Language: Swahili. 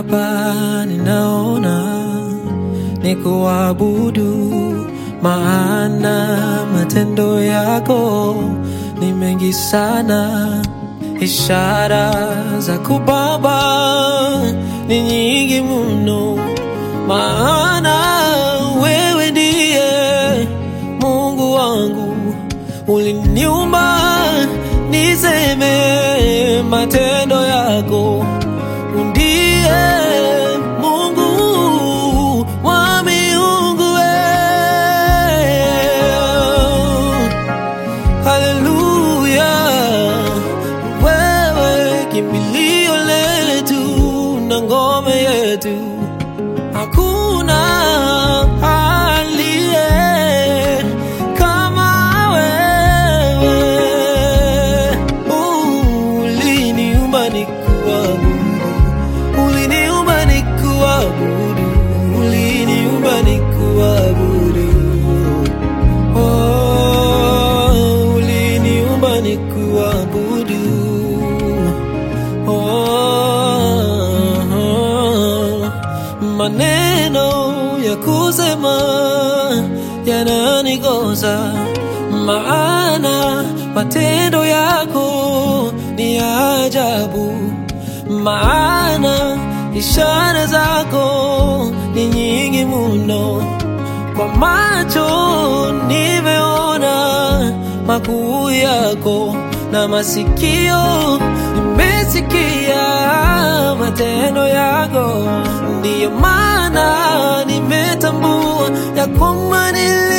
hapa ninaona ni kuabudu, maana matendo yako ni mengi sana, ishara za kubaba ni nyingi mno, maana wewe ndiye Mungu wangu, uliniumba niseme matendo yako ndiye Mungu wa miungu we. Haleluya, wewe kimbilio letu na ngome yetu, hakuna aliye kama wewe. Uliniumba nikuabudu, uliniumba nikuabudu, uliniumba nikuabudu. Oh, uliniumba nikuabudu. Oh, maneno ya kusema yananikosa, maana matendo yako ni ajabu, maana ishara zako ni nyingi mno. Kwa macho nimeona makuu yako, na masikio nimesikia matendo yako. Ndiyo maana nimetambua ya kwamba nili